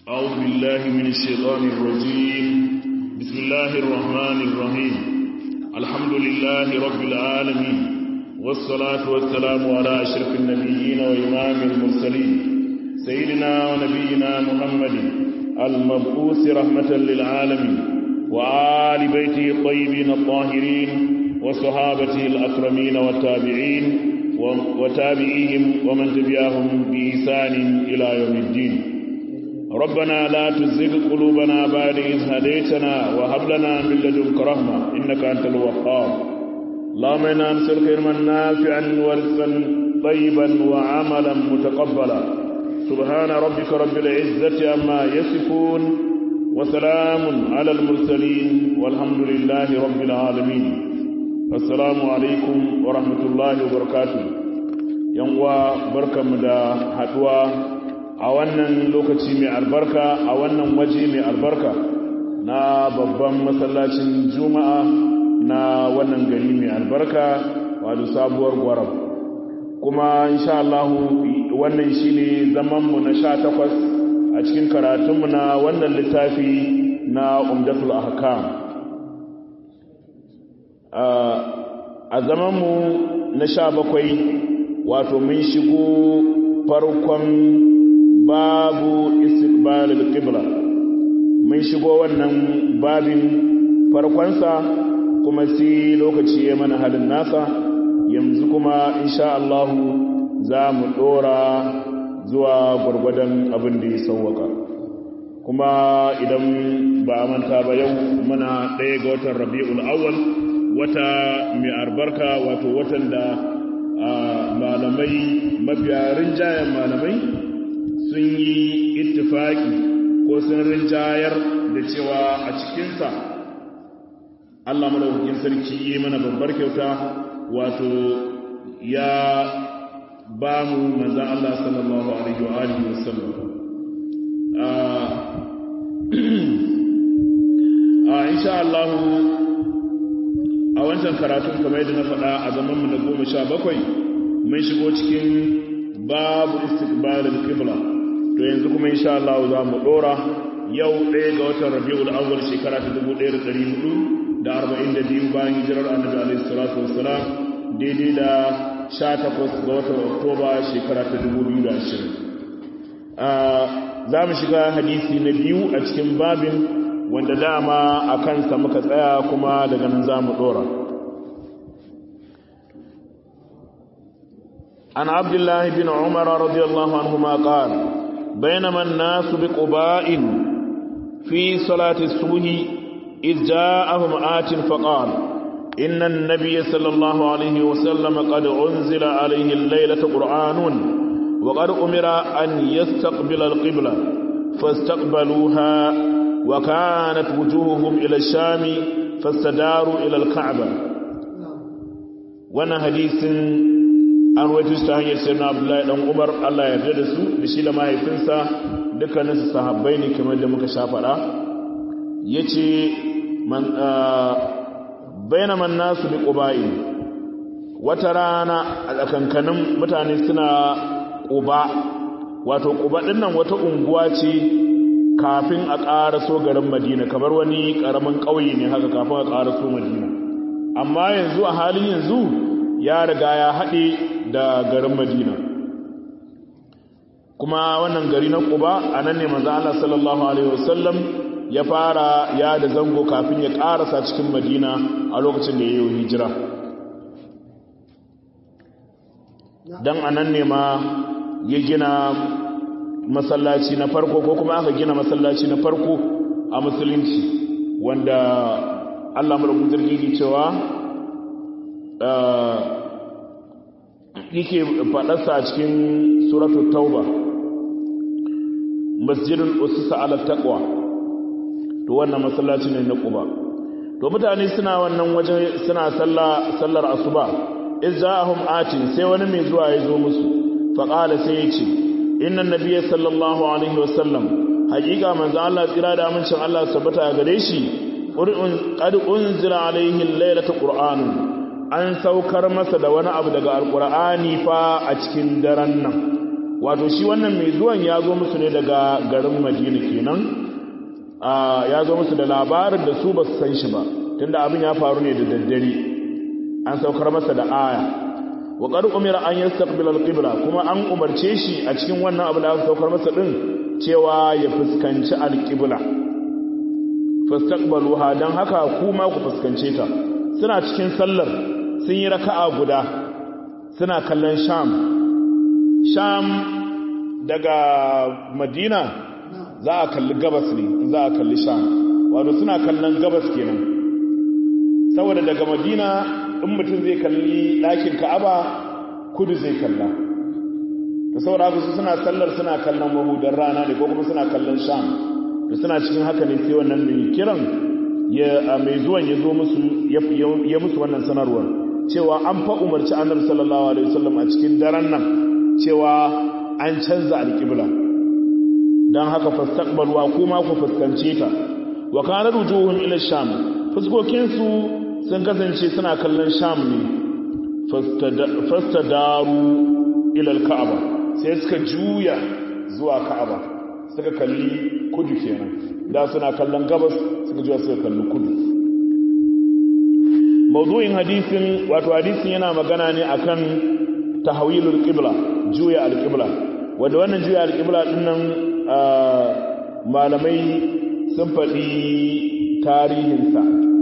أعوذ بالله من الشيطان الرجيم بسم الله الرحمن الرحيم الحمد لله رب العالمين والصلاة والسلام على أشرف النبيين وإمام المرسلين سيدنا ونبينا محمد المبعوث رحمة للعالمين وآل بيته الطيبين الطاهرين وصحابته الأكرمين والتابعين وتابعيهم ومن تبعهم بإحسان إلى يوم الدين ربنا لا تزغ قلوبنا بعد إذ هديتنا وهب لنا من لدنك رحمة إنك أنت الوهاب اللهم إنا نسألك علما نافعا ورزقا طيبا وعملا متقبلا سبحان ربك رب العزة عما يصفون وسلام على المرسلين والحمد لله رب العالمين السلام عليكم ورحمة الله وبركاته ينوى بركة مدى حدوى a wannan lokaci mai albarka a wannan waje mai albarka na babban masallacin juma'a na wannan gari mai albarka wato sabuwar gwarab kuma insha Allah wannan shine zamanmu na sha takwas a cikin karatunmu na wannan littafi na umdatul ahkam a zamanmu na sha bakwai wato mun shigo farkon babu istiqbalil qibla mun shigo wannan babin farkonsa kuma sai lokaci ya mana halin nasa yanzu kuma insha Allah za mu dora zuwa gurgurdan abin da ya sauwaka kuma idan ba a manta ba yau muna ɗaya ga watan rabi'ul awwal wata mai albarka wato watan da malamai mafiya rinjayen malamai sun yi ittifaki ko sun rinjayar da cewa a cikinsa Allah madaukakin sarki yi mana babbar kyauta wato ya ba mu manzan Allah sallallahu alaihi wa alihi wasallam a insha Allah a wancan karatun kamar yadda na faɗa a zamanmu na goma sha bakwai mun shigo cikin babu istiqbalul qibla to yanzu kuma insha Allah za mu dora yau ɗaya ga watan Rabiul Awwal shekara ta 1442 bayan hijirar Annabi alaihi salatu wassalam daidai da 18 ga watan Oktoba shekara ta 2020 za mu shiga hadisi na biyu a cikin babin wanda dama a kansa muka tsaya kuma daga nan za mu dora عن عبد الله بن عمر رضي الله عنهما قال بينما الناس بقباء في صلاة الصبح إذ جاءهم آت فقال إن النبي صلى الله عليه وسلم قد أنزل عليه الليلة قرآن وقد أمر أن يستقبل القبلة فاستقبلوها وكانت وجوههم إلى الشام فاستداروا إلى الكعبة وانا حديث an waito su ta hanyar sai na abdullahi dan umar allah ya yarda da su da shi da mahaifinsa dukkaninsu sahabbai ne kamar da muka sha faɗa ya ce bainaman nasu bi ƙuba'i wata rana a tsakankanin mutane suna ƙuba wato ƙuba ɗin nan wata unguwa ce kafin a ƙaraso garin madina kamar wani ƙaramin ƙauye ne haka kafin a ƙaraso madina amma yanzu a halin yanzu ya riga ya haɗe da garin madina kuma wannan gari na kuba a nan ne manzo Allah sallallahu alaihi wasallam ya fara ya da zango kafin ya karasa cikin madina a lokacin da ya yi hijira dan anan ne ma ya gina masallaci na farko ko kuma aka gina masallaci na farko a musulunci wanda Allah mulkin jirgi cewa yake faɗarsa a cikin suratul tauba masjidul usisa ala taqwa to wannan masallaci ne na quba to mutane suna wannan waje suna sallah sallar asuba izahum atin sai wani mai zuwa ya zo musu fa qala sai ya ce inna nabiyya sallallahu alaihi wasallam haƙiƙa manzo Allah tsira da amincin Allah tabbata gare shi qad unzila alaihi laylatu qur'anun an saukar masa da wani abu daga alkur'ani fa a cikin daren nan wato shi wannan mai zuwan ya zo musu ne daga garin madina kenan ya zo musu da labarin da su ba su san shi ba tunda abin ya faru ne da daddare an saukar masa da aya wa qad umira an yastaqbila al-qibla kuma an umarce shi a cikin wannan abu da aka saukar masa din cewa ya fuskanci al-qibla fastaqbaluha dan haka kuma ku fuskance ta suna cikin sallar sun yi raka'a guda suna kallon sham sham daga madina za a kalli gabas ne za a kalli sham wato suna kallon gabas kenan saboda daga madina in mutum zai kalli ɗakin ka'aba kudu zai kalla da saboda haka su suna sallar suna kallon mahudar rana ne ko kuma suna kallon sham da suna cikin haka ne sai wannan mai kiran ya mai zuwan ya zo musu ya musu wannan sanarwar cewa an fa umarci annabi sallallahu alaihi wasallam a cikin daren nan cewa an canza alƙibla don haka fastaqbalwa kuma ku fuskance ta wa kana rujuhum ila sham fuskokinsu sun kasance suna kallon sham ne fastadaru ila alka'aba sai suka juya zuwa ka'aba suka kalli kudu kenan da suna kallon gabas suka juya suka kalli kudu mawdu'in hadisin wato hadisin yana magana ne akan tahwilul qibla juya alqibla wanda wannan juya alqibla dinnan malamai sun faɗi tarihinsa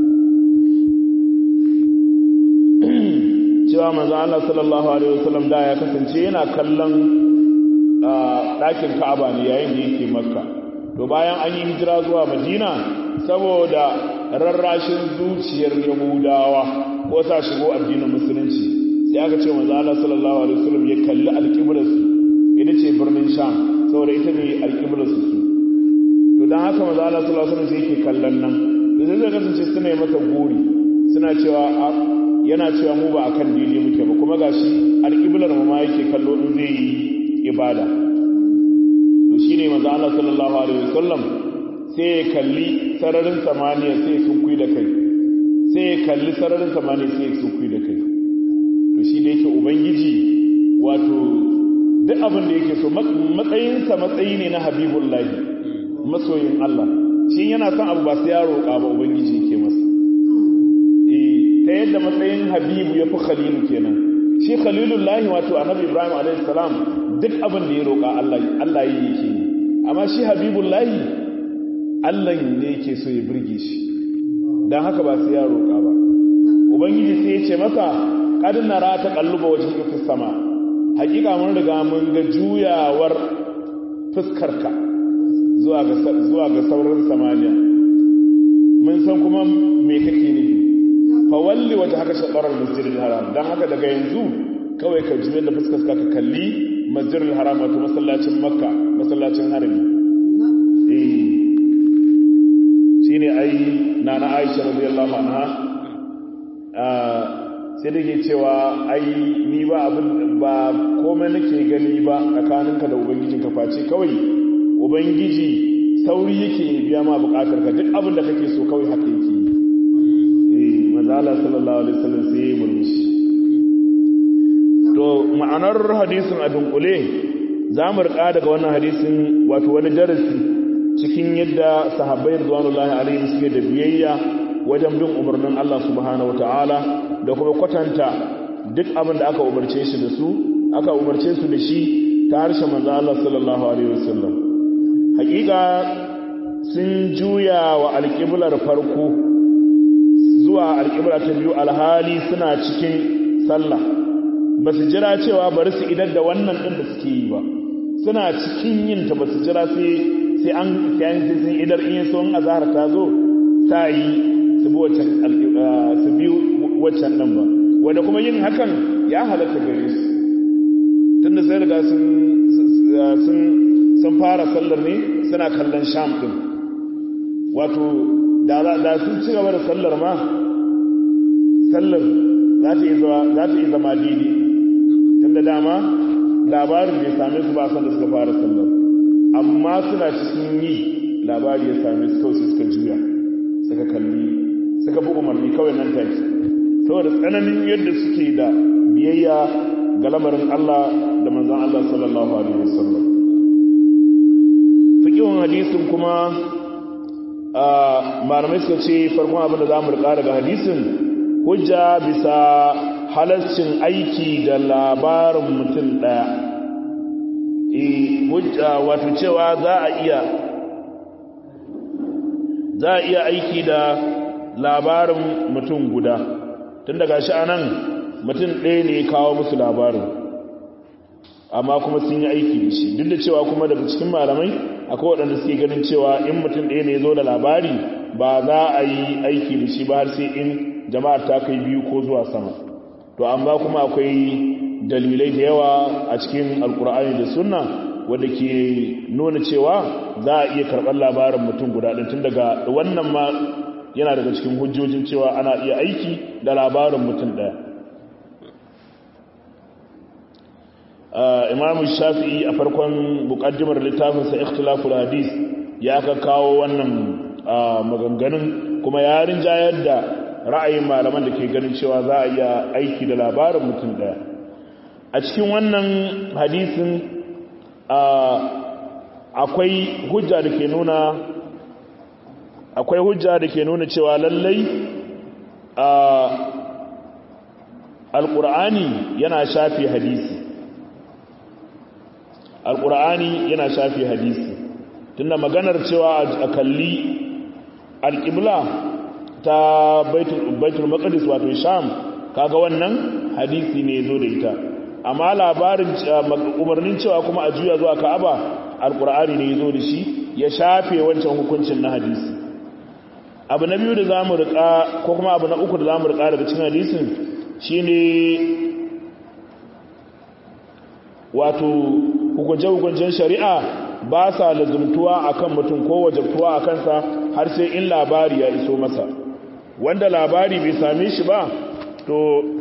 cewa manzo Allah sallallahu alaihi wasallam da ya kasance yana kallon ɗakin Ka'aba ne yayin da yake Makka to bayan an yi hijira zuwa Madina saboda rarrashin zuciyar Yahudawa ko sa shigo addinin musulunci sai aka ce manzo Allah sallallahu alaihi wasallam ya kalli alƙiblarsu ita ce birnin Sham saboda ita ne alƙiblarsu su to dan haka manzo Allah sallallahu alaihi wasallam yake kallon nan da zai zai kasance suna yi masa gori suna cewa yana cewa mu ba akan daidai muke ba kuma gashi alƙiblar mu ma yake kallo in zai yi ibada to shine manzo Allah sallallahu alaihi wasallam sai ya kalli sararin samaniya sai ya sunkui da kai sai ya kalli sararin samaniya sai ya sunkui da kai to shi da yake ubangiji wato duk abin da yake so matsayinsa matsayi ne na habibullahi masoyin Allah shi yana son abu ba sai ya roƙa ba ubangiji yake masa ta yadda matsayin habibu ya fi khalilu kenan shi khalilullahi wato annabi ibrahim a.s. duk abin da ya roƙa allah yi yake yi amma shi habibullahi allah ne yake so ya birge shi don haka ba sai ya roƙa ba ubangiji sai ya ce masa kadin na ta kalluba wajen ifis sama hakika mun riga mun ga juyawar fuskarka zuwa ga sauran samaniya mun san kuma me kake nufi fawalli wata haka shaɓarar masjidil haram don haka daga yanzu kawai ka juyar da fuskar ka kalli masjidil haram wato masallacin makka masallacin harami eh shine ai nana aisha radiyallahu anha sai da ke cewa ai ni ba abin ba komai nake gani ba tsakaninka da ubangijinka face kawai ubangiji sauri yake biya ma bukatar ka duk abin da kake so kawai haka yake yi manzala sallallahu alaihi wasallam sai ya murmushi to ma'anar hadisin a dunkule za mu rika daga wannan hadisin wato wani darasi cikin yadda sahabbai radwanullahi alaihim suke da biyayya wajen bin umarnin Allah subhanahu wataala da kuma kwatanta duk abin da aka umarce shi da su aka umarce su da shi ta harshen manzo Allah sallallahu alaihi wasallam hakika sun juya wa alƙiblar farko zuwa alƙibla ta biyu alhali suna cikin sallah ba su jira cewa bari su idar da wannan ɗin da suke yi ba suna cikin yin ta ba su jira sai an sai sun idar in so in azhar ta zo sa yi su bi waccan su bi waccan ɗin ba wanda kuma yin hakan ya halatta gare su tunda sai riga sun sun sun fara sallar ne suna kallon sham ɗin wato da sun ci gaba da sallar ma sallar za ta yi zama daidai tun da dama labarin bai same su ba san da suka fara sallar amma suna cikin yi labari ya same su kawai suka juya suka kalli suka fi umarni kawai nan take saboda tsananin yadda suke da biyayya ga lamarin Allah da manzon Allah sallallahu alaihi wasallam fiqhun hadisin kuma malamai suka ce farkon abin da zamu rika daga hadisin hujja bisa halarcin aiki da labarin mutum daya eh hujja wato cewa za a iya za a iya aiki da labarin mutum guda tun daga shi anan mutum ɗaya ne kawo musu labarin amma kuma sun yi aiki da shi duk da cewa kuma daga cikin malamai akwai waɗanda suke ganin cewa in mutum ɗaya ne zo da labari ba za a yi aiki da shi ba har sai in jama'ar ta kai biyu ko zuwa sama to amma kuma akwai dalilai da yawa a cikin alkur'ani da sunna wanda ke nuna cewa za a iya karɓar labarin mutum guda ɗin tun daga wannan ma yana daga cikin hujjojin cewa ana iya aiki da labarin mutum ɗaya imamu shafi'i a farkon mukaddimar littafinsa ikhtilaful hadis ya ka kawo wannan maganganun kuma ya rinjayar da ra'ayin malaman da ke ganin cewa za a iya aiki da labarin mutum ɗaya a cikin wannan hadisin akwai hujja da ke nuna akwai hujja da ke nuna cewa lallai alƙur'ani yana shafi hadisi alƙur'ani yana shafi hadisi tunda maganar cewa a kalli alƙibla ta baitul maqdis wato sham kaga wannan hadisi ne zo da ita amma labarin umarnin cewa kuma a juya zuwa ka'aba alƙur'ani ne zo da shi ya shafe wancan hukuncin na hadisi abu na biyu da za mu riƙa ko kuma abu na uku da za mu riƙa daga cikin hadisin shine wato hukunce-hukuncen shari'a ba sa lazumtuwa akan mutum ko wajabtuwa a kansa har sai in labari ya iso masa wanda labari bai same shi ba to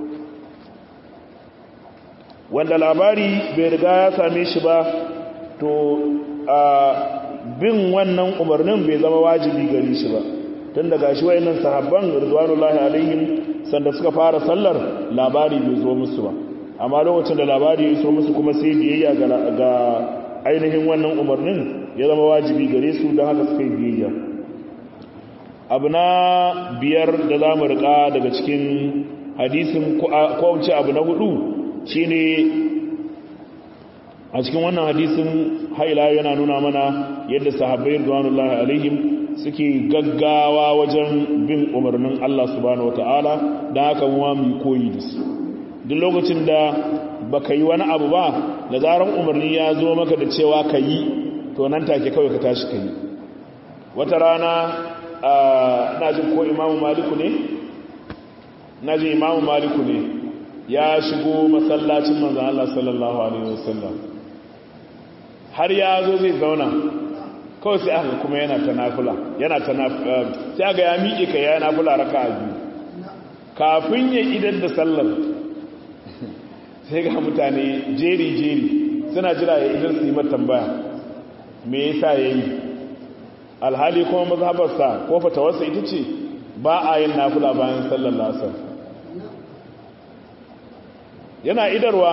wanda labari bai riga ya same shi ba to a bin wannan umarnin bai zama wajibi gari shi ba tun daga shi wayannan sahabban rizwanullahi alaihim sanda suka fara sallar labari bai zo musu ba amma lokacin da labari ya iso musu kuma sai biyayya ga ainihin wannan umarnin ya zama wajibi gare su don haka suka yi biyayya abu na biyar da za mu riƙa daga cikin hadisin ko wuce abu na hudu shine a cikin wannan hadisin haila yana nuna mana yadda sahabbai rizwanullahi alaihim suke gaggawa wajen bin umarnin Allah subhanahu wataala da haka mu mu koyi da su duk lokacin da baka yi wani abu ba da zaran umarni ya zo maka da cewa ka yi to nan take kawai ka tashi ka yi wata rana na jin ko imamu maliku ne na jin imamu maliku ne ya shigo masallacin manzan Allah sallallahu alaihi wasallam har ya zo zai zauna kawai sai aka kuma yana ta nafula yana ta nafula sai aka ya miƙe ka ya nafula raka a biyu kafin ya idan da sallar sai ga mutane jeri-jeri suna jira ya idan su yi tambaya me yasa ya yi alhali kuma mazhabarsa ko fatawarsa ita ce ba a yin nafula bayan sallar lasar yana idarwa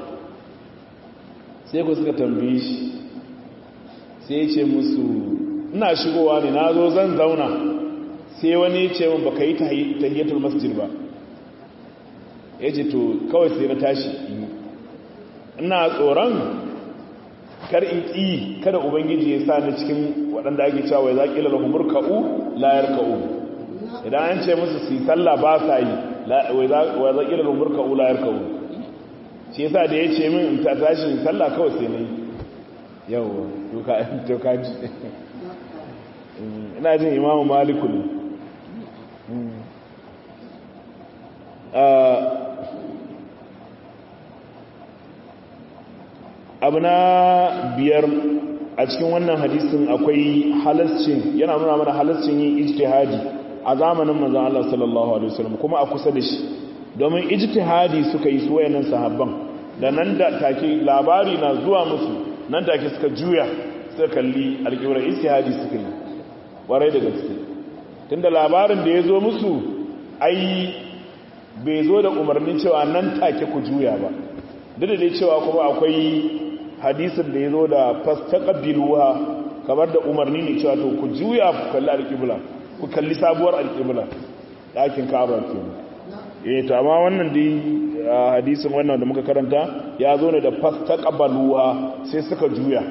sai ku suka tambaye shi sai ya ce musu ina shigowa ne na zo zan zauna sai wani ce mun baka yi tahiyatul masjid ba ya ce to kawai sai na tashi ina tsoron kar in ƙi kada ubangiji ya sa ni cikin waɗanda ake cewa wai zaƙi lalahumur ka'u layar ka'u idan an ce musu su yi sallah ba sa yi wai zaƙi lalahumur ka'u layar ka'u shi yasa da ya ce min in ta tashi in sallah kawai sai na yi yawon toka ji ina jin imamu maliku ne abu na biyar a cikin wannan hadisin akwai halascin yana nuna mana halascin yin ijtihadi a zamanin manzon Allah sallallahu alaihi wasallam kuma a kusa da shi domin ijtihadi suka yi su wayannan sahabban da nan da take labari na zuwa musu nan take suka juya suka kalli alƙiwarar ijtihadi suka yi warai da gaske tunda labarin da ya zo musu ai bai zo da umarnin cewa nan take ku juya ba duk da dai cewa kuma akwai hadisin da ya zo da fastaqbiluha kamar da umarni ne cewa to ku juya ku kalli alƙibla ku kalli sabuwar alƙibla ɗakin ka'aba kenan eh to amma wannan dai hadisin wannan da muka karanta ya zo ne da fastaqbaluha sai suka juya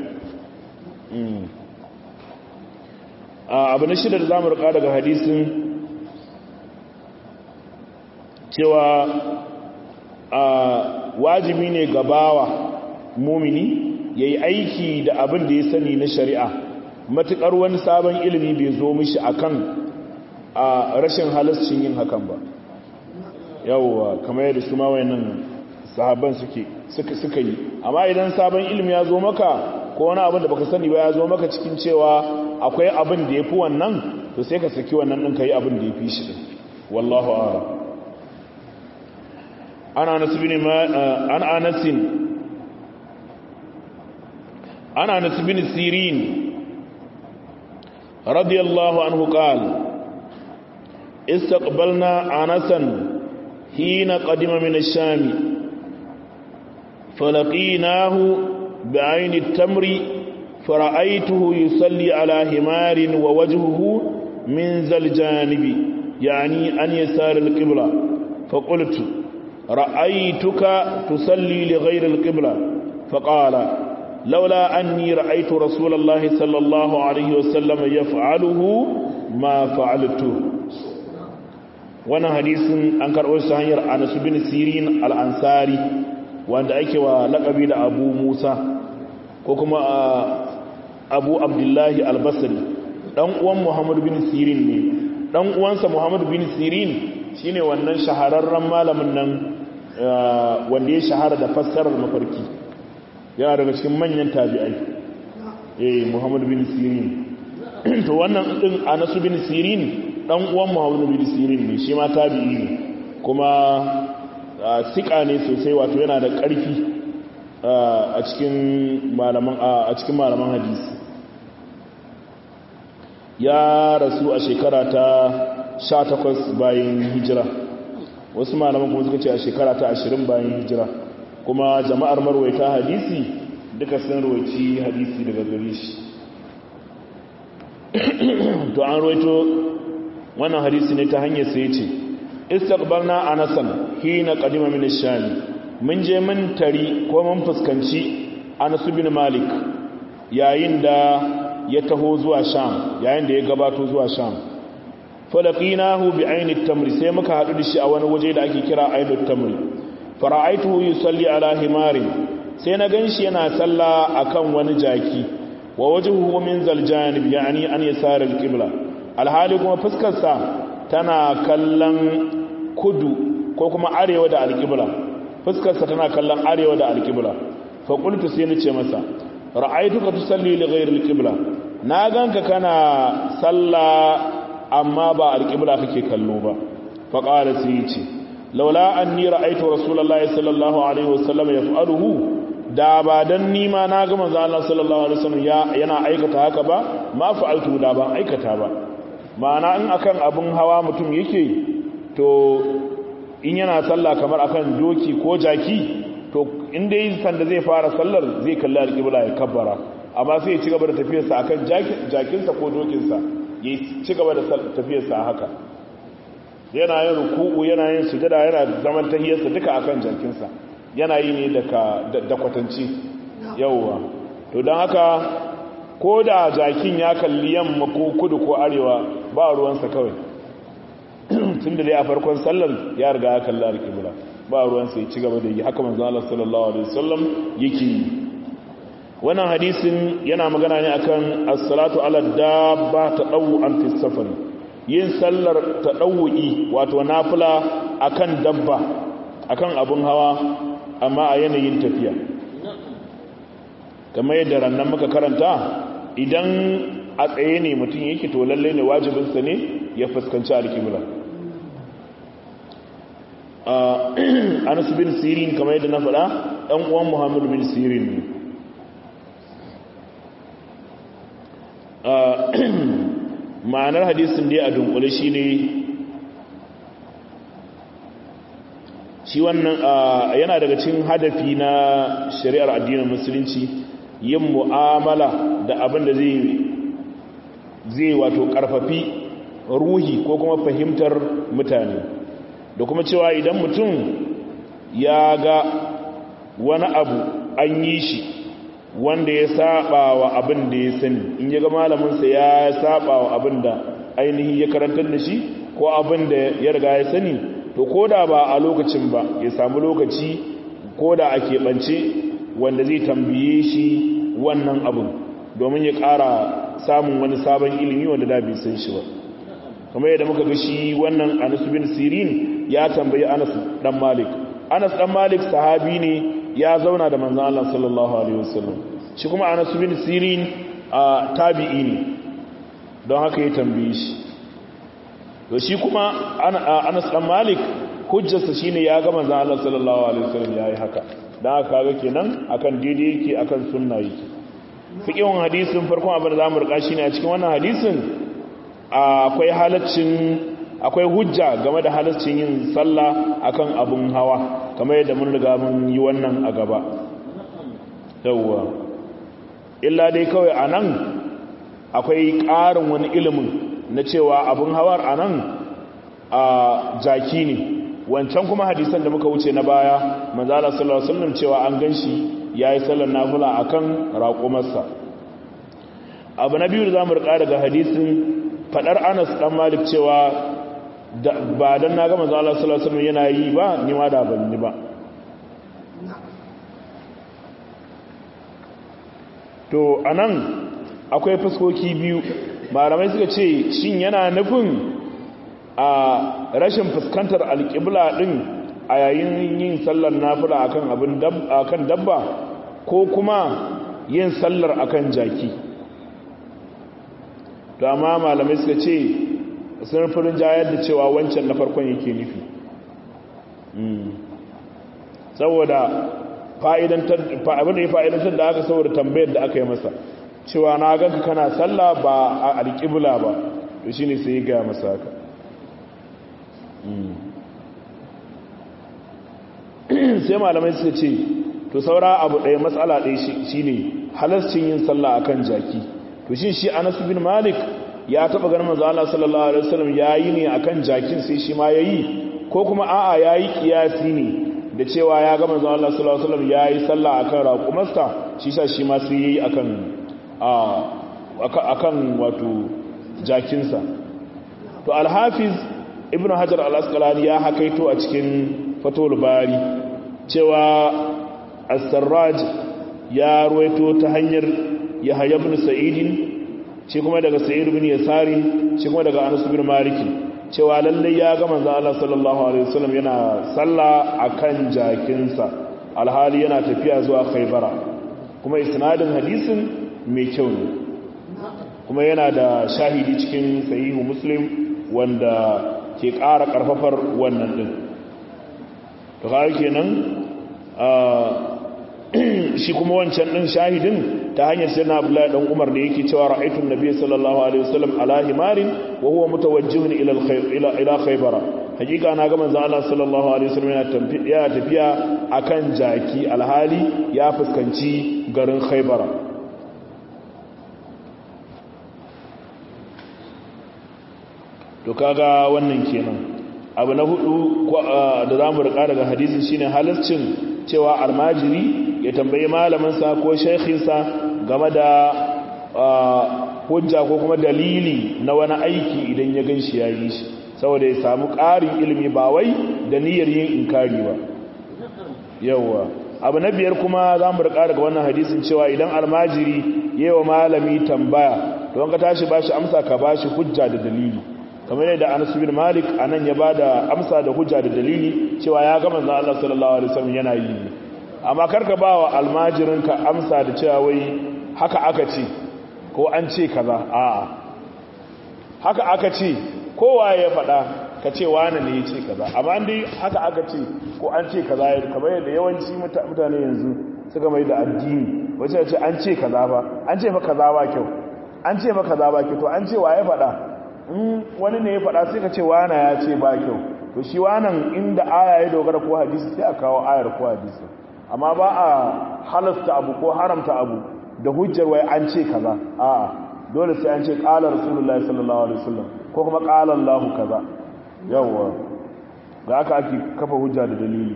abu na shida da zamu rika daga hadisin cewa wajibi ne gabawa mumini yayi aiki da abin da ya sani na shari'a matukar wani sabon ilimi bai zo mishi akan a rashin halascin yin hakan ba yawwa kamar yadda su ma wayannan sahabban suke suka suka yi amma idan sabon ilimi ya zo maka ko wani abin da baka sani ba ya zo maka cikin cewa akwai abin da yafi wannan to sai ka saki wannan din kai abin da yafi shi din wallahu a'lam ana anas bin ma an anas ana anas bin sirin radiyallahu anhu qala استقبلنا انسا حين قدم من الشام فلقيناه بعين التمر فرأيته يصلي على همار ووجهه من ذا الجانب يعني أن يسار القبلة فقلت رأيتك تصلي لغير القبلة فقال لولا أني رأيت رسول الله صلى الله عليه وسلم يفعله ما فعلته wannan hadisin an karɓo shi hanyar Anas bin Sirin al-Ansari wanda ake wa laƙabi da Abu Musa ko kuma Abu Abdullahi al-Basri dan uwan Muhammad bin Sirin ne dan uwansa Muhammad bin Sirin shine wannan shahararren malamin nan wanda ya shahara da fassarar mafarki yana daga cikin manyan tabi'ai eh Muhammad bin Sirin to wannan din Anas bin Sirin dan uwan Muhammad bin Sirin ne shi ma tabi'i ne kuma sika ne sosai wato yana da ƙarfi a cikin malaman a cikin malaman hadisi ya rasu a shekara ta 18 bayan hijira wasu malaman kuma suka ce a shekara ta 20 bayan hijira kuma jama'ar marwaita hadisi duka sun rawaici hadisi daga gare shi to an rawaito wannan hadisi ne ta hanyar sai ce istaqbalna anasan hina qadima min ash-sham mun je mun tari ko mun fuskanci Anas bin Malik yayin da ya taho zuwa Sham yayin da ya gabato zuwa Sham falaqinahu bi ayni at-tamr sai muka hadu da shi a wani waje da ake kira ayni at-tamr fara'aituhu yusalli ala himarin sai na ganshi yana salla akan wani jaki wa wajhuhu min zal janib yani an yasar al-qibla alhali kuma fuskarsa tana kallon kudu ko kuma arewa da alƙibla fuskarsa tana kallon arewa da alƙibla fa qultu sai ni ce masa ra'aytuka tusalli li ghayri alqibla na ganka kana salla amma ba alƙibla kake kallo ba fa qala sai yace laula anni ra'aytu rasulullahi sallallahu alaihi wasallam yaf'aluhu da ba dan ni ma na ga manzo Allah sallallahu alaihi wasallam yana aikata haka ba ma fa'altu da ban aikata ba ma'ana in akan abin hawa mutum yake to in yana sallah kamar akan doki ko jaki to inda yi sanda zai fara sallar zai kalli alƙibla ya kabbara amma sai ya ci gaba da tafiyarsa akan jakinsa ko dokinsa ya ci gaba da tafiyarsa a haka yana yin ruku'u yana yin sujada yana zaman tahiyarsa duka akan jakinsa yana yi ne da kwatanci yauwa to don haka ko da jakin ya kalli yamma ko kudu ko arewa ba ruwansa kawai tun da dai a farkon sallar ya riga ya kalli alƙibla ba ruwansa ya ci gaba da yi haka manzo Allah sallallahu alaihi wasallam yake yi wannan hadisin yana magana ne akan as-salatu ala dabba tadawwan fi safar yin sallar tadawwi wato nafila akan dabba akan abun hawa amma a yanayin tafiya kamar yadda rannan muka karanta idan a tsaye ne mutum yake to lalle ne wajibinsa ne ya fuskanci alkibla anas bin sirin kamar yadda na faɗa ɗan uwan muhammadu bin sirin ne ma'anar hadisin dai a dunkule shi ne shi wannan yana daga cikin hadafi na shari'ar addinin musulunci yin mu'amala da abin da zai zai wato karfafi ruhi ko kuma fahimtar mutane da kuma cewa idan mutum ya ga wani abu an yi shi wanda ya saba wa abin da ya sani in ya ga malaminsa ya saba wa abin da ainihi ya karantar da shi ko abin da ya riga ya sani to ko da ba a lokacin ba ya samu lokaci ko da a keɓance wanda zai tambaye shi wannan abin domin ya ƙara samun wani sabon ilimi wanda da bai san shi ba kamar yadda muka ga shi wannan anas bin sirin ya tambayi anas dan malik anas dan malik sahabi ne ya zauna da manzon Allah sallallahu alaihi wasallam shi kuma anas bin sirin tabi'i ne don haka ya tambaye shi to shi kuma anas dan malik hujjarsa shine ya ga manzon Allah sallallahu alaihi wasallam yayi haka dan haka kaga kenan akan daidai yake akan sunna yake fiqhin hadisin farkon abin da zamu rika shine a cikin wannan hadisin akwai halaccin akwai hujja game da halaccin yin sallah akan abun hawa kamar yadda mun riga mun yi wannan a gaba yawwa illa dai kawai anan akwai ƙarin wani ilimin na cewa abun hawar anan a jaki ne wancan kuma hadisan da muka wuce na baya manzala sallallahu alaihi wasallam cewa an ganshi yayi sallar nafila akan raƙumarsa abu na biyu da zamu rika daga hadisin fadar Anas dan Malik cewa ba dan naga manzo Allah sallallahu alaihi wasallam yana yi ba ni ma da ban yi ba to anan akwai fuskoki biyu malamai suka ce shin yana nufin a rashin fuskantar alƙibla din a yayin yin sallar nafila akan abin akan dabba ko kuma yin sallar akan jaki to amma malamai suka ce sun furin jayar da cewa wancan na farkon yake nufi saboda abin da ya fa'idantar da aka saboda tambayar da aka yi masa cewa na ganka kana sallah ba a alƙibla ba to shine sai ya gaya masa haka sai malamai suka ce to saura abu ɗaya matsala ɗaya shine halascin yin sallah akan jaki to shi shi Anas bin Malik ya taba ganin manzo Allah sallallahu alaihi wasallam yayi ne akan jakin sai shi ma yayi ko kuma a'a yayi kiyasi ne da cewa ya ga manzo Allah sallallahu alaihi wasallam yayi sallah akan raqumarsa shi sa shi ma sai yayi akan a akan wato jakinsa to al-hafiz ibnu hajar al-asqalani ya hakaito a cikin fatul bari cewa as-sarraj ya ruwaito ta hanyar yahya ibn sa'idin shi kuma daga sa'id ibn yasari shi kuma daga anas ibn maliki cewa lalle ya ga manzo Allah sallallahu alaihi wasallam yana salla akan jakinsa alhali yana tafiya zuwa khaybara kuma isnadin hadisin mai kyau ne kuma yana da shahidi cikin sahihu muslim wanda ke ƙara ƙarfafar wannan din to kawai kenan shi kuma wancan din shahidin ta hanyar sayyidina Abdullahi dan Umar da yake cewa ra'aytu an-nabiy sallallahu alaihi wasallam ala himarin wa huwa mutawajjihun ila ila ila Khaybar hakika na ga manzon Allah sallallahu alaihi wasallam yana tafiya akan jaki alhali ya fuskanci garin Khaybar to kaga wannan kenan abu na hudu da zamu rika daga hadisi shine halaccin cewa almajiri ya tambayi malaminsa ko shaikhinsa game da hujja ko kuma dalili na wani aiki idan ya gan shi ya yi shi saboda ya samu ƙarin ilimi ba wai da niyyar yin inkari ba yawwa abu na biyar kuma za mu rika daga wannan hadisin cewa idan almajiri yi wa malami tambaya don ka tashi ba shi amsa ka ba shi hujja da dalili kamar yadda anas bin malik anan ya bada amsa da hujja da dalili cewa ya ga manzon Allah sallallahu alaihi wasallam yana yi amma karka bawa almajirinka amsa da cewa wai haka aka ce ko an ce kaza a'a haka aka ce kowa ya faɗa ka ce wani ne ya ce kaza amma dai haka aka ce ko an ce kaza kamar yadda yawanci mutane yanzu suka mai da addini wace ce an ce kaza ba an ce fa kaza ba kyau an ce fa kaza ba kyau to an ce wa ya faɗa in wani ne ya faɗa sai ka ce wana ya ce ba kyau to shi wannan inda aya ya dogara ko hadisi sai a kawo ayar ko hadisi amma ba a halasta abu ko haramta abu da hujjar wai an ce kaza a'a dole sai an ce qala rasulullahi sallallahu alaihi wasallam ko kuma qala Allahu kaza yawa da aka ake kafa hujja da dalili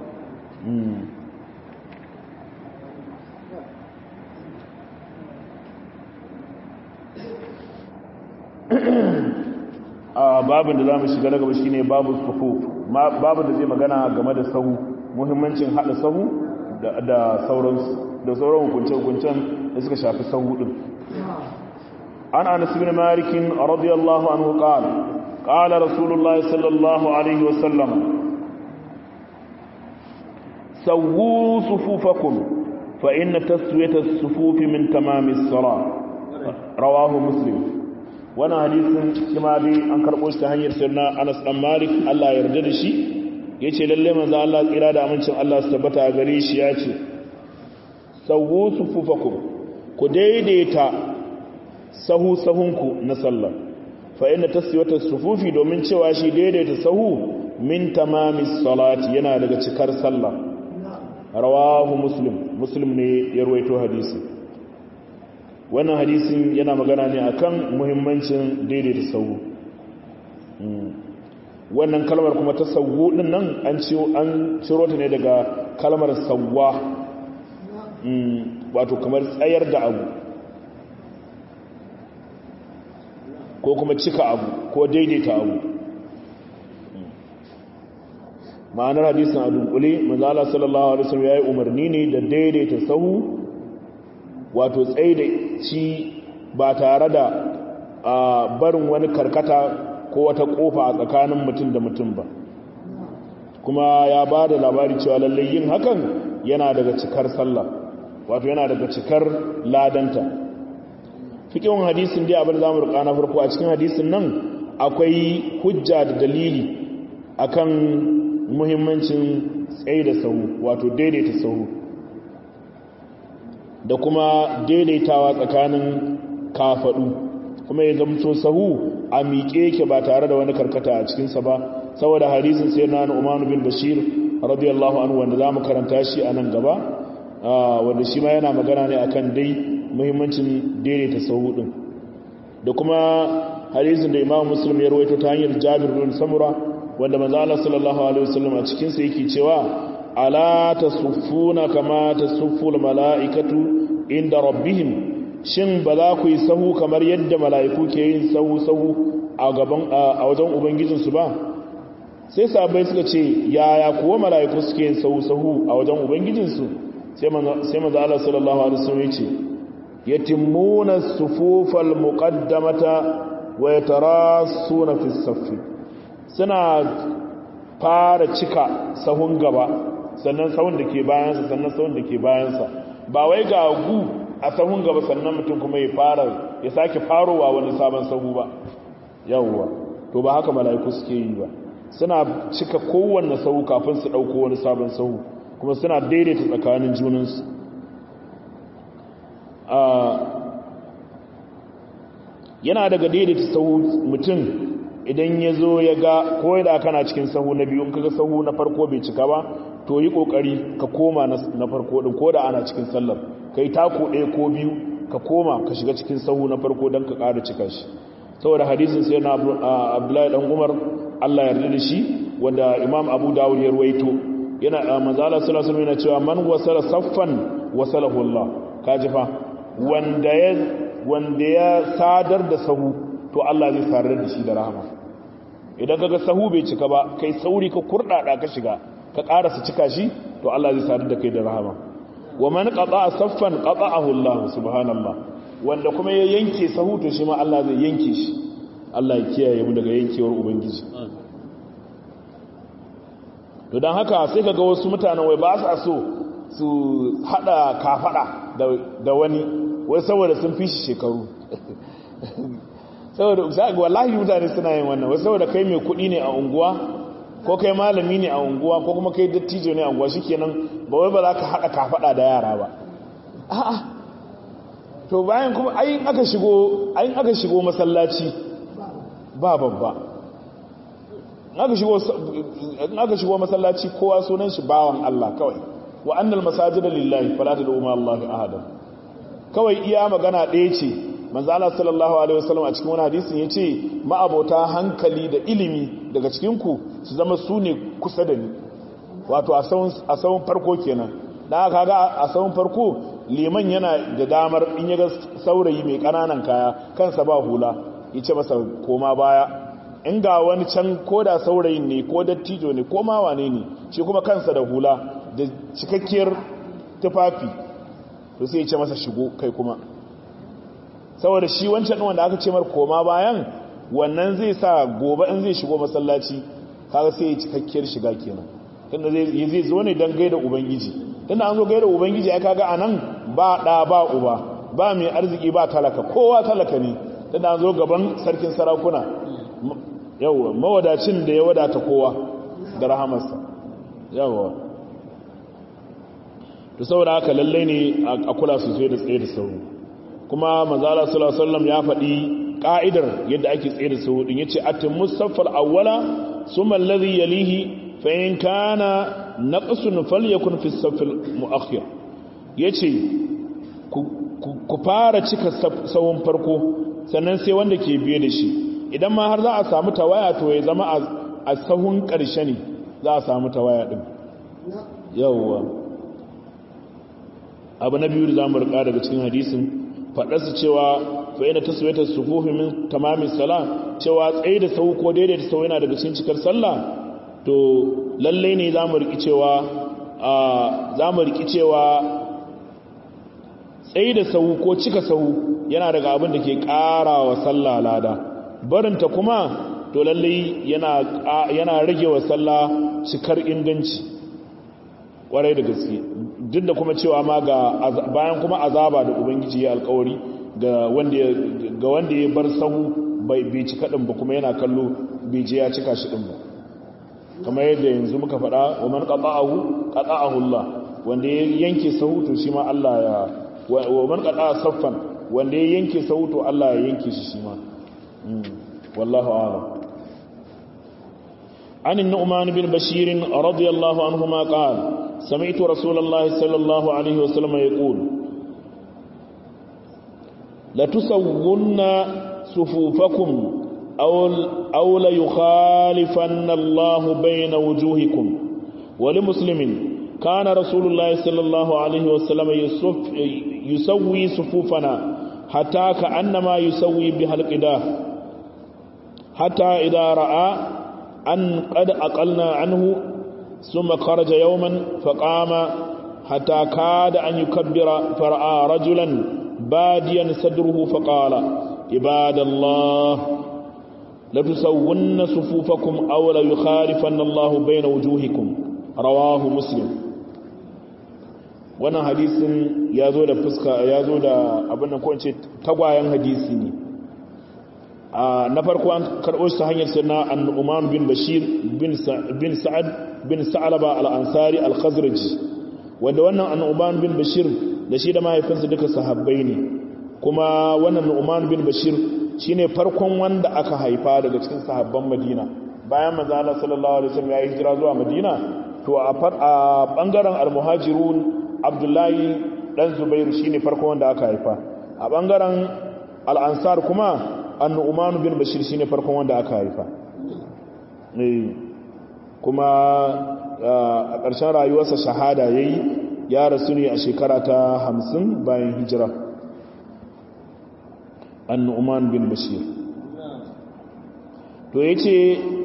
babin da za mu shiga na gaba shine babu sufu babin da zai magana game da sahu muhimmancin hada sahu da sauransu da sauran hukunce-hukuncen da suka shafi sahu din an anas bin malik radiyallahu anhu qala qala rasulullahi sallallahu alaihi wasallam sawu sufufakum fa inna taswiyata as-sufufi min tamami as-salah rawahu muslim wannan hadisin shi ma dai an karɓo shi ta hanyar sirna Anas dan Malik Allah ya yarda da shi yace lalle manzo Allah tsira da amincin Allah su tabbata a gare shi yace sawu sufufakum ku daidaita sahu sahunku na sallah fa inna taswiyata sufufi domin cewa shi daidaita sahu min tamamis salati yana daga cikar sallah rawahu muslim muslim ne ya ruwaito hadisi wannan hadisin yana magana ne akan muhimmancin daidaita sahu wannan kalmar kuma ta sawu din nan an an ciro ta ne daga kalmar sawwa wato kamar tsayar da abu ko kuma cika abu ko daidaita abu ma'anar hadisin a dunkule manzala sallallahu alaihi wasallam yayi umarni ne da daidaita sahu wato tsaye da ci ba tare da barin wani karkata ko wata kofa a tsakanin mutum da mutum ba kuma ya ba da labari cewa lallai yin hakan yana daga cikar sallah wato yana daga cikar ladanta fikin hadisin dai abin zamu rika na farko a cikin hadisin nan akwai hujja da dalili akan muhimmancin tsaye da sahu wato daidaita sahu da kuma daidaitawa tsakanin kafadu kuma ya zamto sahu a miƙe yake ba tare da wani karkata a cikinsa ba saboda hadisin sai na Umar bin Bashir radiyallahu anhu wanda zamu karanta shi a nan gaba wanda shi ma yana magana ne akan dai muhimmancin daidaita sahu din da kuma hadisin da Imam Muslim ya rawaito ta hanyar Jabir bin Samura wanda manzo Allah sallallahu alaihi wasallam a cikin sa yake cewa ala tasuffuna kama tasufful mala'ikatu inda rabbihim shin ba za ku yi sahu kamar yadda mala'iku ke yin sahu sahu a gaban a wajen ubangijinsu ba sai sahabbai suka ce yaya kuwa mala'iku suke yin sahu sahu a wajen ubangijinsu sai manzo Allah sallallahu alaihi wasallam ya ce yatimmuna sufufal muqaddamata wa yatarassuna fi saffi suna fara cika sahun gaba sannan sahun da ke bayansa sannan sahun da ke bayansa ba wai ga gu a sahun gaba sannan mutum kuma ya fara ya sake farowa wani sabon sahu ba yawwa to ba haka mala'iku suke yi ba suna cika kowanne sahu kafin su dauko wani sabon sahu kuma suna daidaita tsakanin junansu yana daga daidaita sahu mutum idan ya zo ya ga ko da kana cikin sahu na biyu kaga sahu na farko bai cika ba to yi kokari ka koma na farko din ko da ana cikin sallar kai tako ɗaya ko biyu ka koma ka shiga cikin sahu na farko don ka ƙara cika shi saboda hadisin sai na abdullahi dan umar allah yarda da shi wanda imam abu dawud ya ruwaito yana manzala sallallahu alaihi yana cewa man wasala saffan wasalahu allah kaji fa wanda ya wanda ya sadar da sahu to Allah zai sadar da shi da rahama idan kaga sahu bai cika ba kai sauri ka kurdada ka shiga ka karasa cika shi to Allah zai sadar da kai da rahama wa man qata'a saffan qata'ahu Allah subhanallah wanda kuma ya yanke sahu to shi ma Allah zai yanke shi Allah ya kiyaye mu daga yankewar ubangiji to dan haka sai kaga wasu mutanen wai ba su so su hada kafada da wani wai saboda sun fi shi shekaru saboda ga wallahi mutane suna yin wannan wai saboda kai mai kuɗi ne a unguwa ko kai malami ne a unguwa ko kuma kai dattijo ne a unguwa shikenan ba wai ba za ka haɗa kafaɗa da yara ba a'a to bayan kuma ayin aka shigo ayin aka shigo masallaci ba babba in aka shigo masallaci kowa sunan shi bawan Allah kawai wa annal masajida lillahi fala tad'u ma Allah ahada kawai iya magana ɗaya ce manzo Allah sallallahu alaihi wasallam a cikin wani hadisin yace ma'abota hankali da ilimi daga cikin ku su zama su ne kusa da ni wato a sawun farko kenan dan haka ga a sawun farko liman yana da damar in ya ga saurayi mai kananan kaya kansa ba hula yace masa koma baya in ga wani can ko da saurayin ne ko dattijo ne ko ma wane ne shi kuma kansa da hula da cikakkiyar tufafi to sai ya ce masa shigo kai kuma saboda shi wancan wanda aka ce mar koma bayan wannan zai sa gobe in zai shigo masallaci kaga sai ya cikakkiyar shiga kenan tunda zai zai zo ne dan gaida ubangiji tunda an zo gaida ubangiji ai kaga anan ba da ba uba ba mai arziki ba talaka kowa talaka ne tunda an zo gaban sarkin sarakuna yawwa mawadacin da ya wadata kowa da rahamarsa yawwa to saboda haka lallai ne a kula sosai da tsaye da sauro kuma manzala sallallahu alaihi wasallam ya faɗi ka'idar yadda ake tsaye da sauro din yace atimmus saffal awwala summa alladhi yalihi fa in kana naqsun falyakun fi saffil muakhir yace ku fara cika sawun farko sannan sai wanda ke biye da shi idan ma har za a samu tawaya to ya zama a sahun ƙarshe ne za a samu tawaya ɗin yawwa abu na biyu da za mu rika daga cikin hadisin faɗarsu cewa fa'ina ta suwaita sufufi min tamamin sala cewa tsaye da sau ko daidaita sau yana daga cikin cikar sallah to lallai ne za mu riki cewa za mu riki cewa tsaye da sau ko cika sau yana daga abin da ke ƙara wa sallah lada barinta kuma to lallai yana yana rage wa sallah cikar inganci kwarai da gaske duk da kuma cewa ma ga bayan kuma azaba da ubangiji ya alkawari ga wanda ya ga wanda ya bar sahu bai bai cika din ba kuma yana kallo bai je ya cika shi din ba kamar yadda yanzu muka faɗa wa man qata'ahu qata'ahu Allah wanda ya yanke sahu to shi ma Allah ya wa man qata'a saffan wanda ya yanke sahu to Allah ya yanke shi shi ma والله أعلم عن النعمان بن بشير رضي الله عنهما قال سمعت رسول الله صلى الله عليه وسلم يقول لتسون صفوفكم أو, أو ليخالفن الله بين وجوهكم ولمسلم كان رسول الله صلى الله عليه وسلم يصف يسوي صفوفنا حتى كأنما يسوي بها القداه حتى إذا رأى أن قد أقلنا عنه ثم خرج يوما فقام حتى كاد أن يكبر فرأى رجلا باديا صدره فقال عباد الله لتسون صفوفكم أو ليخالفن الله بين وجوهكم رواه مسلم wannan hadisin ya zo da fuska ya zo da abin da kowace tagwayen hadisi ne na farko an karɓo shi ta hanyar sirna annu'uman bin bashir bin sa'ad bin sa'alaba al'ansari al-khazraji wanda wannan annu'uman bin bashir da shi da mahaifinsa duka sahabbai ne kuma wannan annu'uman bin bashir shine farkon wanda aka haifa daga cikin sahabban madina bayan manzo Allah sallallahu alaihi wasallam ya yi hijira zuwa madina to a bangaren al-muhajirun abdullahi dan zubairu shine farkon wanda aka haifa a bangaren al-ansar kuma annu'umanu bin bashir shine farkon wanda aka haifa kuma a ƙarshen rayuwarsa shahada yayi ya rasu ne a shekara ta hamsin bayan hijira annu'uman bin bashir to yace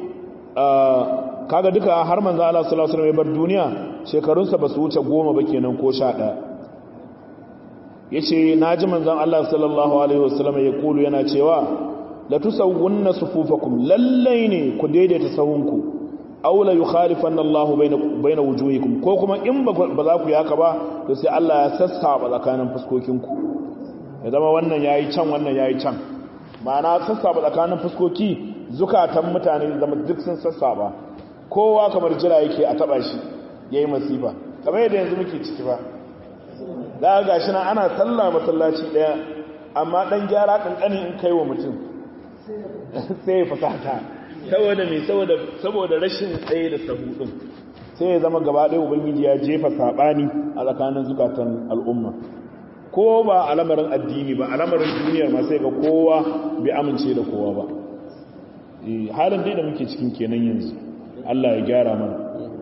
kaga duka har manzo Allah sallallahu alaihi wasallam ya bar duniya shekarunsa ba su wuce goma ba kenan ko sha ɗaya ya ce na ji manzan Allah sallallahu Alaihi wasallam ya kulu yana cewa la tusawwunna sufufakum lallai ne ku daidaita sahunku aula yukhalifan Allah baina wujuhikum ko kuma in ba za ku yaka ba to sai Allah ya sassaba tsakanin fuskokinku ya zama wannan yayi can wannan yayi can ma'ana sassaba tsakanin fuskoki zukatan mutane zama duk sun sassaba kowa kamar jira yake a taba shi yayi masifa kamar yadda yanzu muke ciki ba da ga shi nan ana sallah masallaci daya amma dan gyara kankani in kai wa mutum sai ya fasata saboda me saboda saboda rashin tsaye da sahu din sai ya zama gaba ɗaya ubangiji ya jefa sabani a tsakanin zukatan al'umma ko ba al'amarin addini ba al'amarin duniyar ma sai ga kowa bai amince da kowa ba halin dai da muke cikin kenan yanzu Allah ya gyara mana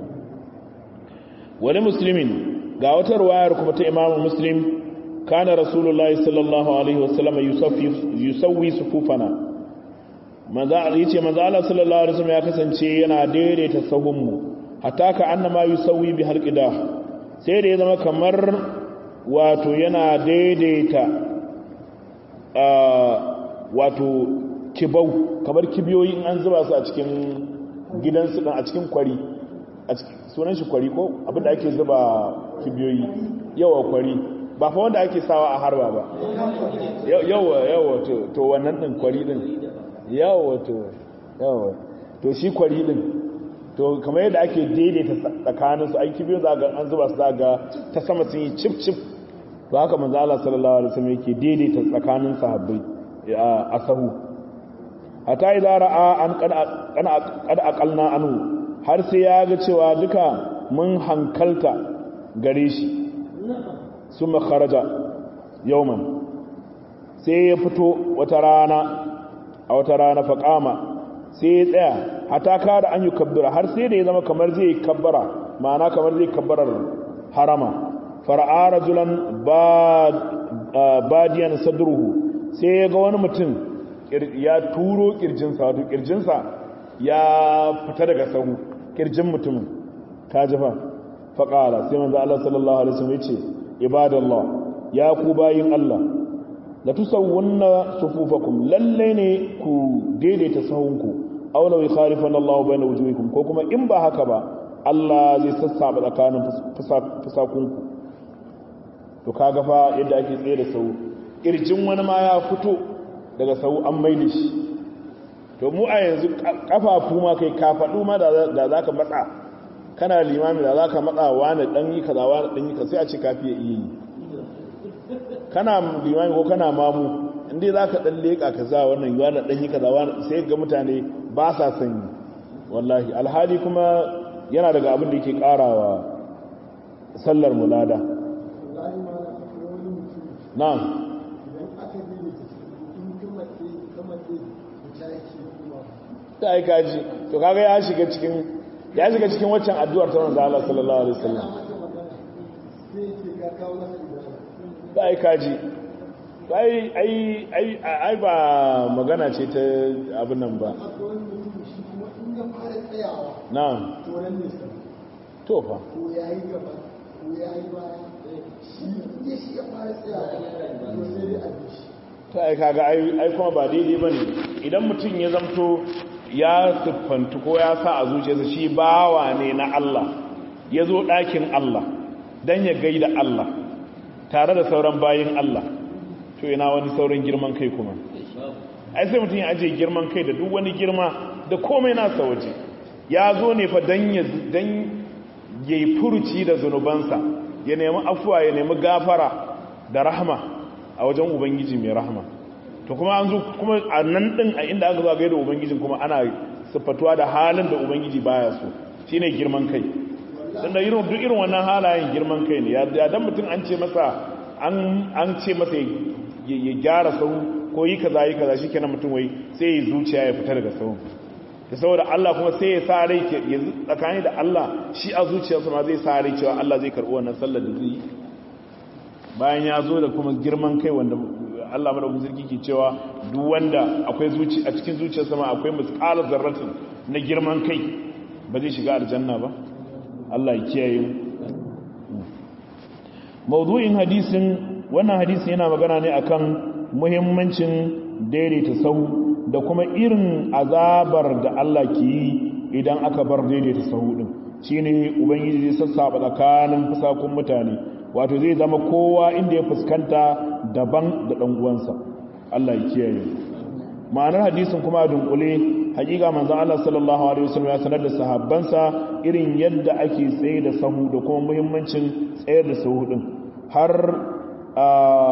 wani musulmin ga wata ruwayar kuma ta imamu muslim kana rasulullahi sallallahu alaihi wasallam yusawwi sufufana manzo yace manzo Allah sallallahu alaihi wasallam ya kasance yana daidaita sahunmu hatta ka annama yusawwi bi halqida sai da ya zama kamar wato yana daidaita wato kibau kamar kibiyoyi in an zuba su a cikin gidansu a cikin kwari sunan shi kwari ko abinda ake zuba kibiyoyi yawa kwari ba fa wanda ake sawa a harba ba yawa yawa to wannan din kwari din yawa to yawa to shi kwari din to kamar yadda ake daidaita tsakaninsu ai kibiyoyi za ga an zuba su za ga ta sama sun yi cif cif to haka manzo Allah sallallahu alaihi wasallam yake daidaita tsakanin sahabbai a sahu hatta idza ra'a an qad aqalna anhu har sai ya ga cewa duka mun hankalta gare shi summa kharaja yawman sai ya fito wata rana a wata rana faqama sai ya tsaya hatta kada an yi kabbara har sai da ya zama kamar zai kabbara ma'ana kamar zai kabbarar harama fara'a rajulan badiyan sadruhu sai ya ga wani mutum ya turo kirjinsa wato kirjinsa ya fita daga sahu kirjin mutumin ta jifa faƙala sai manzo Allah sallallahu alaihi wasallam yace ibadallah ya ku bayin Allah la tusawwunna sufufakum lalle ne ku daidaita sahunku aw law yakharifana Allah bayna wujuhikum ko kuma in ba haka ba Allah zai sassaba tsakanin fusakunku to kaga fa yadda ake tsaye da sahu kirjin wani ma ya fito daga sahu an maida shi to mu a yanzu kafafu ma kai kafaɗu ma da za ka matsa kana limami da za ka matsa wani ɗan yi kaza wani ɗan yi kaza sai a ce kafi ya iya yi kana limami ko kana mamu inda za ka ɗan leƙa kaza wannan yi wani ɗan yi kaza wani sai ga mutane ba sa sanyi wallahi alhali kuma yana daga abin da yake ƙarawa sallar mulada na'am ta yi kaji to kaga ya shiga cikin ya shiga cikin waccan addu'ar ta manzo Allah sallallahu alaihi wasallam ta yi kaji ai ai ai ai ba magana ce ta abin nan ba na'am to fa ko yayi gaba ko yayi baya shi ne shi ya fara tsayawa to sai dai a bishi ta ai kaga ai kuma ba daidai bane idan mutum ya zamto ya siffantu ko ya sa a zuciyarsa shi bawa ne na Allah ya zo ɗakin Allah don ya gaida Allah tare da sauran bayin Allah to ina wani sauran girman kai kuma ai sai mutum ya aje girman kai da duk wani girma da komai nasa waje ya zo ne fa don ya yi furuci da zunubansa ya nemi afuwa ya nemi gafara da rahama a wajen ubangiji mai rahama to kuma an zo kuma a nan din a inda aka zo ga da ubangijin kuma ana siffatuwa da halin da ubangiji baya so shine girman kai dan da irin duk irin wannan halayen girman kai ne ya dan mutum an ce masa an an ce masa ya gyara sau ko yi kaza yi kaza shikenan mutum wai sai ya zuciya ya fita daga sau da saboda Allah kuma sai ya sa rai ya tsakani da Allah shi a zuciyarsa ma zai sa rai cewa Allah zai karɓi wannan sallar da zai yi bayan ya zo da kuma girman kai wanda Allah madaukakin sarki ke cewa duk wanda akwai zuci a cikin zuciyarsa ma akwai misqalar zarratin na girman kai ba zai shiga aljanna ba Allah ya kiyaye mu mawdu'in hadisin wannan hadisin yana magana ne akan muhimmancin daidaita sahu da kuma irin azabar da Allah ke yi idan aka bar daidaita sahu din shine ubangiji zai sassaba tsakanin fusakun mutane wato zai zama kowa inda ya fuskanta daban da ɗan uwansa Allah ya kiyaye ma'anar hadisin kuma dunkule hakika manzon Allah sallallahu alaihi wasallam ya sanar da sahabbansa irin yadda ake tsaye da sahu da kuma muhimmancin tsayar da sahu din har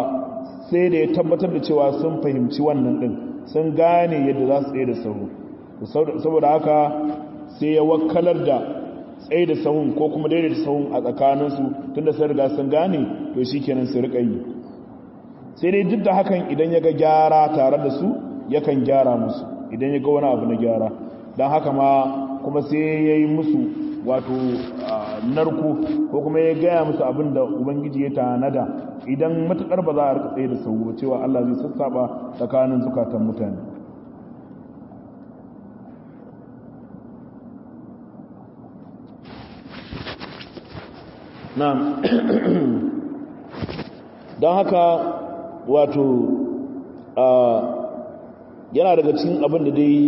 sai da ya tabbatar da cewa sun fahimci wannan din sun gane yadda za su tsaye da sahu saboda haka sai ya wakalar da tsaye da sahun ko kuma daidaita sahun a tsakaninsu tun da sun riga sun gane to shi kenan su riƙa yi sai dai duk da hakan idan ya ga gyara tare da su yakan gyara musu idan ya ga wani abu na gyara don haka ma kuma sai ya yi musu wato narko ko kuma ya gaya musu abin da ubangiji ya tanada idan matukar ba za a rika tsaye da sau cewa Allah zai sassaba tsakanin zukatan mutane na don haka wato yana daga cikin abin da dai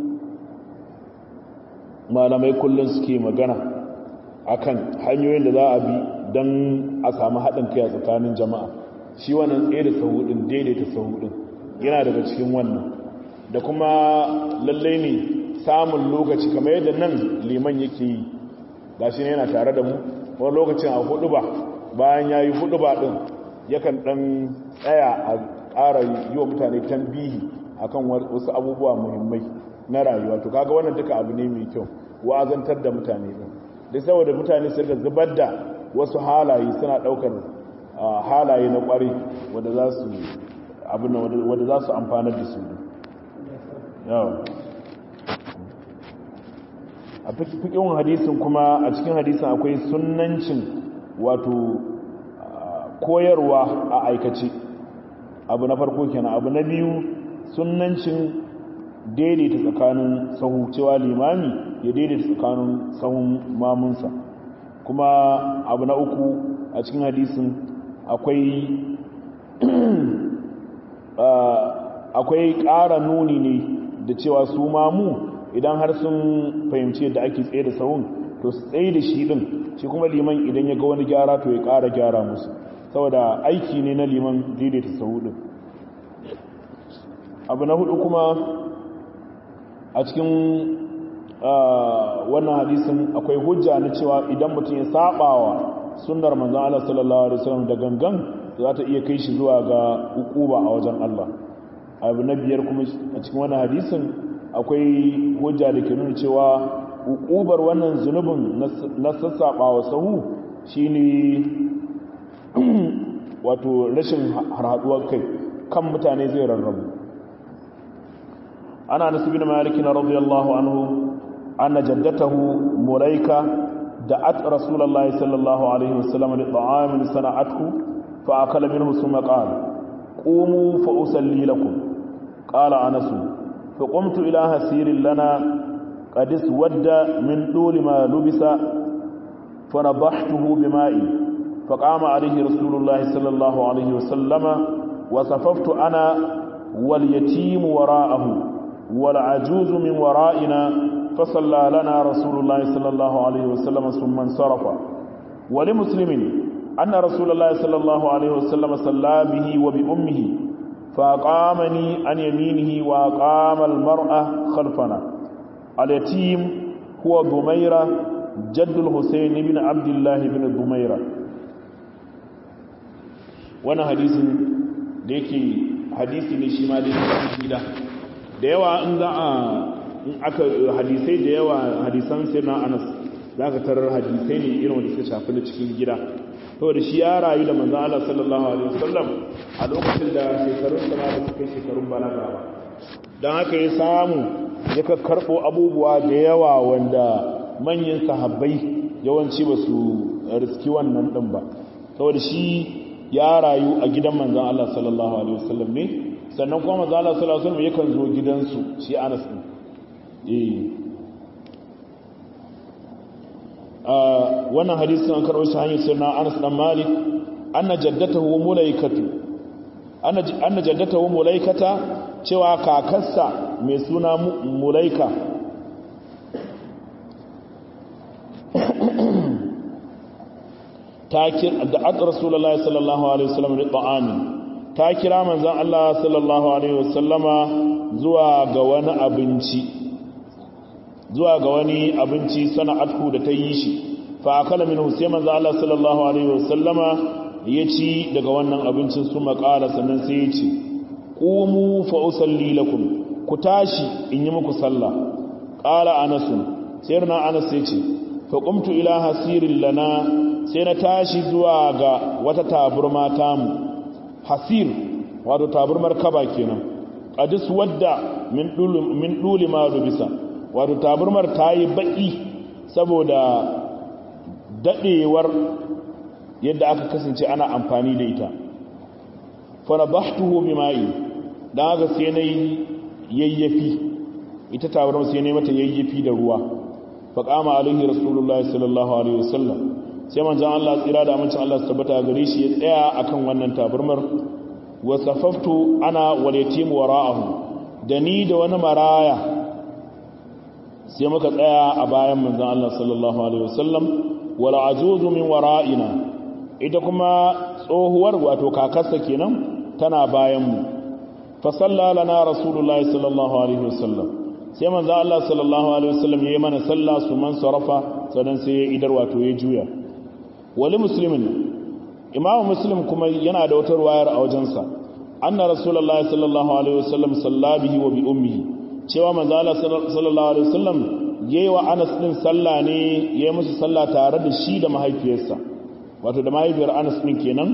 malamai kullum suke magana akan hanyoyin da za a bi don a samu haɗin kai a tsakanin jama'a shi wannan tsaye da sahudin daidaita sahudin yana daga cikin wannan da kuma lallai ne samun lokaci kamar yadda nan liman yake yi ga shi ne yana tare da mu wani lokacin a hudu ba bayan ya yi hudu ba ɗin yakan ɗan tsaya a ƙara yi wa mutane tambihi akan wasu abubuwa muhimmai na rayuwa to kaga wannan duka abu ne mai kyau wa'azantar da mutane din da saboda mutane su rika zubar da wasu halaye suna daukar halaye na kware wanda za su abin wanda za su amfanar da su yawa a fikin hadisin kuma a cikin hadisin akwai sunnancin wato koyarwa a aikace abu na farko kenan abu na biyu sunnancin daidaita tsakanin sahu cewa limami ya daidaita tsakanin sahun mamunsa kuma abu na uku a cikin hadisin akwai akwai ƙara nuni ne da cewa su mamu idan har sun fahimci yadda ake tsaye da sahun to su tsaye da shi din shi kuma liman idan ya ga wani gyara to ya ƙara gyara musu saboda aiki ne na liman daidaita sahu din abu na hudu kuma a cikin wannan hadisin akwai hujja na cewa idan mutum ya sabawa sunnar manzon Allah sallallahu alaihi wasallam da gangan za ta iya kai shi zuwa ga ukuba a wajen Allah abu na biyar kuma a cikin wannan hadisin akwai hujja da ke nuna cewa ukubar wannan zunubin na sassabawa sahu shine wato rashin harhaduwar kai kan mutane zai rarrabu ana nasu bin maliki na radiyallahu anhu anna jaddatahu mulaika da'at rasulullahi sallallahu alaihi wasallam li ta'amin sana'athu fa akala minhu thumma qala qumu fa usalli lakum qala anas fa qumtu ila hasirin lana qad iswadda min duli ma lubisa fa nadahtuhu bima'i فقام عليه رسول الله صلى الله عليه وسلم وصففت أنا واليتيم وراءه والعجوز من ورائنا فصلى لنا رسول الله صلى الله عليه وسلم ثم انصرف ولمسلم أن رسول الله صلى الله عليه وسلم صلى به وبأمه فأقامني عن يمينه وأقام المرأة خلفنا اليتيم هو ضميرة جد الحسين بن عبد الله بن ضميرة وانا حديث ديكي حديث نشيما ديكي gida da yawa in za a aka hadisai da yawa hadisan sai na anas za ka tarar hadisai ne irin wanda suka shafi na cikin gida saboda shi ya rayu da manzan Allah sallallahu alaihi wasallam a lokacin da shekarun sa ba su kai shekarun balaga ba don haka ya samu ya ka karɓo abubuwa da yawa wanda manyan sahabbai yawanci ba su riski wannan ɗin ba saboda shi ya rayu a gidan manzan Allah sallallahu alaihi wasallam ne sannan kuma manzan Allah sallallahu alaihi wasallam yakan zo gidansu shi Anas din eh wannan hadisin an karɓo shi hanyar sirna Anas dan Malik anna jaddatahu mulaikatu anna jaddatahu mulaikata cewa kakarsa mai suna mulaika ta kira da aka rasulullahi sallallahu alaihi wasallam da ta'ami ta kira manzon Allah sallallahu alaihi wasallama zuwa ga wani abinci zuwa ga wani abinci sana'atu da ta yi shi fa akala minhu sai manzon Allah sallallahu alaihi wasallama ya ci daga wannan abincin su makala sannan sai ya ce qumu fa usalli lakum ku tashi in yi muku sallah qala anas sayyidina anas yace fa qumtu ila hasirin lana sai na tashi zuwa ga wata taburma tamu hasir wato taburmar kaba kenan qadis wadda min dulu min duli ma rubisa wato taburmar tayi baki saboda dadewar yadda aka kasance ana amfani da ita fa nabahtuhu bima'i dan haka sai nayi yayyafi ita tabarma sai nayi mata yayyafi da ruwa fa qama alaihi rasulullahi sallallahu alaihi wasallam sai manzon Allah tsira da amincin Allah su tabbata gare shi ya tsaya akan wannan tabarmar wa safaftu ana wal yatim wara'ahu da ni da wani maraya sai muka tsaya a bayan manzon Allah sallallahu alaihi wasallam wal ajuzu min wara'ina ita kuma tsohuwar wato kakarsa kenan tana bayan mu fa sallala rasulullahi sallallahu alaihi wasallam sai manzo Allah sallallahu alaihi wasallam yayi mana sallah su man sarafa sannan sai ya idar wato ya juya wali muslimin imamu muslim kuma yana da wata ruwayar a wajensa anna rasulullahi sallallahu alaihi wasallam sallabihi wa bi ummihi cewa manzo Allah sallallahu alaihi wasallam yayi wa Anas din sallah ne yayi musu sallah tare da shi da mahaifiyarsa wato da mahaifiyar Anas din kenan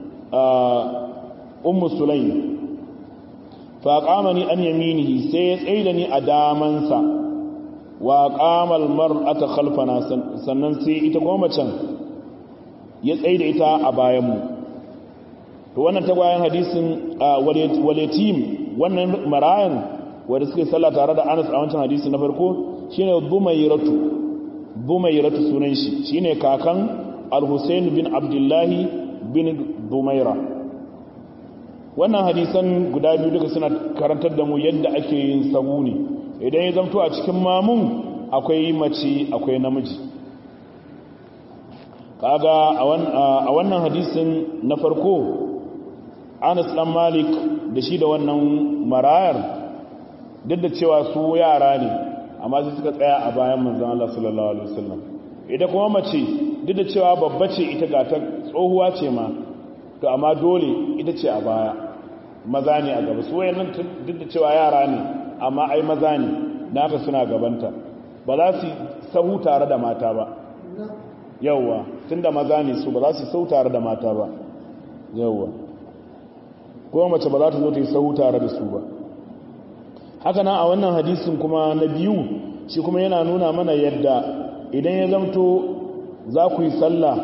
ummu sulaim fa qamani an yaminihi sai ya tsaida ni a damansa wa qama al mar'ata khalfana sannan sai ita kuma macen ya tsaida ita a bayan mu to wannan tagwayen hadisin waletim wannan marayan wanda suke sallah tare da Anas a wancan hadisi na farko shine Bumayratu Bumayratu sunan shi shine kakan Al-Husayn bin Abdullah bin Bumayra wannan hadisan guda biyu duka suna karantar da mu yadda ake yin sahu ne idan ya zamto a cikin mamun akwai mace akwai namiji kaga a wannan hadisin na farko Anas dan Malik da shi da wannan marayar duk da cewa su yara ne amma sai suka tsaya a bayan manzon Allah sallallahu alaihi wasallam ita kuma mace duk da cewa babba ce ita ga ta tsohuwa ce ma to amma dole ita ce a baya maza ne a gaba su wayannan duk da cewa yara ne amma ai maza ne naka suna gabanta ba za su sahu tare da mata ba yawwa tunda maza ne su ba za su sahu tare da mata ba yawwa kuma mace ba za ta zo ta yi sahu tare da su ba haka nan a wannan hadisin kuma na biyu shi kuma yana nuna mana yadda idan ya zamto za ku yi sallah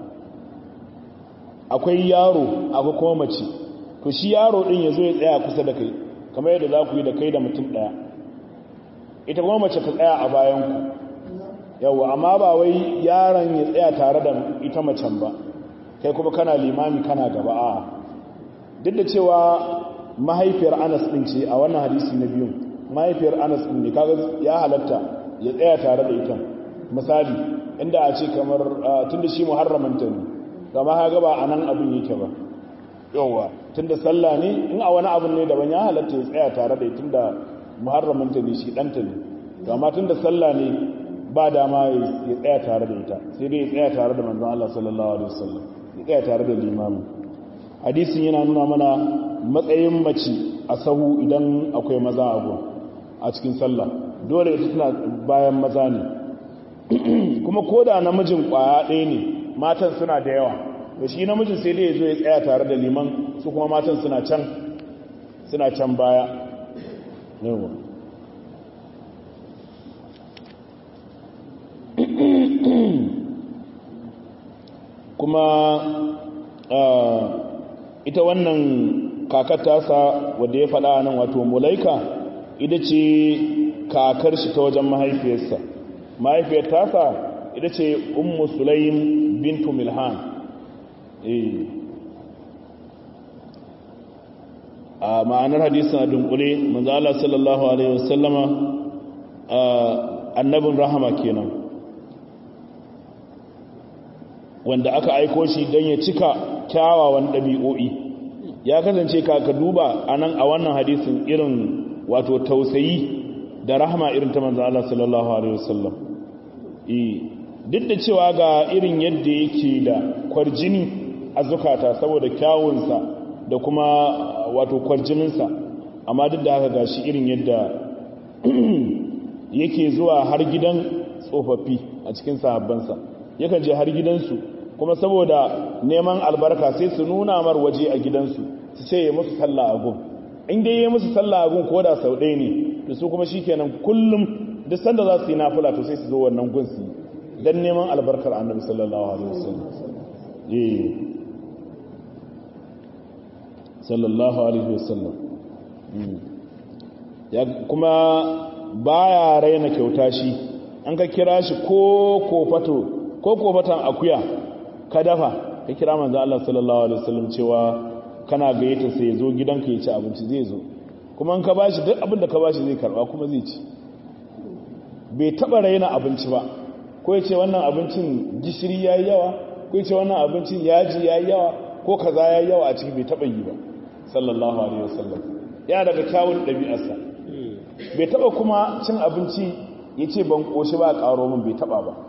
akwai yaro akwai kuma mace to shi yaro din ya zo ya tsaya kusa da kai kamar yadda za ku yi da kai da mutum ɗaya ita kuma mace ta tsaya a bayanku yawa amma ba wai yaron ya tsaya tare da ita macen ba kai kuma kana limami kana gaba a duk da cewa mahaifiyar anas ɗin ce a wannan hadisi na biyun mahaifiyar anas ɗin ne kaga ya halatta ya tsaya tare da ita misali inda a ce kamar tunda shi muharramanta ne gama ha gaba a nan abin yake ba yauwa tunda sallah ne in a wani abin ne daban ya halatta ya tsaya tare da ita da muharramanta ne shi ɗanta ne gama tunda sallah ne ba dama ya tsaya tare da ita sai dai ya tsaya tare da manzon Allah sallallahu alaihi wasallam ya tsaya tare da limamin hadisin yana nuna mana matsayin mace a sahu idan akwai maza a gun a cikin sallah dole ita tana bayan maza ne kuma ko da namijin kwaya ɗaya ne matan suna da yawa to shi namijin sai dai ya zo ya tsaya tare da liman su kuma matan suna can suna can baya yawa kuma ita wannan kakar tasa wadda ya faɗa nan wato mulaika ita ce kakar shi ta wajen mahaifiyarsa mahaifiyar tasa ita ce ummu sulaim bintu milhan a ma'anar hadisun a dunkule manzala sallallahu alaihi wasallama annabin rahama kenan wanda aka aiko shi don ya cika kyawawan ɗabi'o'i ya kasance ka duba a nan a wannan hadisin irin wato tausayi da rahama irin ta manzan Allah sallallahu Alaihi wasallam duk da cewa ga irin yadda yake da kwarjini a zukata saboda kyawunsa da kuma wato kwarjininsa amma duk da haka ga shi irin yadda yake zuwa har gidan tsofaffi a cikin sahabbansa yakan je har gidansu kuma saboda neman albarka sai su nuna mar waje a gidansu su ce ya musu sallah a gun in dai ya musu sallah a gun ko da sau ɗaya ne to su kuma shikenan kullum duk sanda za su yi nafila to sai su zo wannan gun su dan neman albarkar annabi sallallahu alaihi wasallam eh sallallahu alaihi wasallam ya kuma baya raina kyauta shi an ka kira shi ko kofato ko kofatan akuya ka dafa ka kira manzo Allah sallallahu alaihi wasallam cewa kana gayyata sai ya zo gidanka ya ci abinci zai zo kuma in ka bashi duk abin da ka bashi zai karba kuma zai ci bai taba raina abinci ba ko ya ce wannan abincin gishiri yayi yawa ko ya ce wannan abincin yaji yayi yawa ko kaza yayi yawa a ciki bai taba yi ba sallallahu alaihi wasallam ya daga kyawun ɗabi'arsa bai taba kuma cin abinci ya ce ban ƙoshi ba a ƙaro min bai taba ba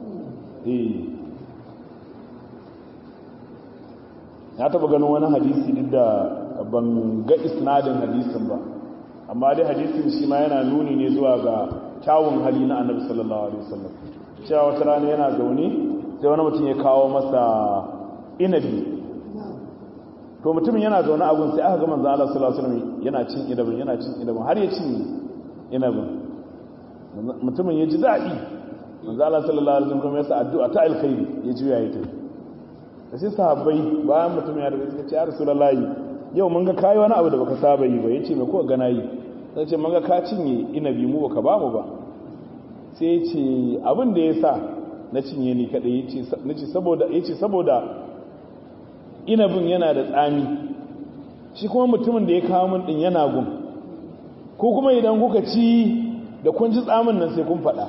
ya taba ganin wani hadisi duk da ban ga isnadin hadisin ba amma dai hadisin shi ma yana nuni ne zuwa ga kyawun hali na annabi sallallahu alaihi wasallam cewa wata rana yana zaune sai wani mutum ya kawo masa inabi to mutumin yana zaune a gun sai aka ga manzo Allah sallallahu alaihi wasallam yana cin inabin yana cin inabin har ya cin inabin mutumin ya ji daɗi manzo Allah sallallahu alaihi wasallam ya sa addu'a ta alkhairi ya juya ya tafi da sai sahabbai bayan mutum ya daga suka ce ya rasulullahi yau mun ga kai wani abu da baka saba yi ba yace me ko gana yi sai ce mun ga ka cinye inabi mu baka ba mu ba sai ya ce abin da yasa na cinye ni kadai yace nace saboda yace saboda inabin yana da tsami shi kuma mutumin da ya kawo min din yana gun ko kuma idan kuka ci da kun ji tsamin nan sai kun faɗa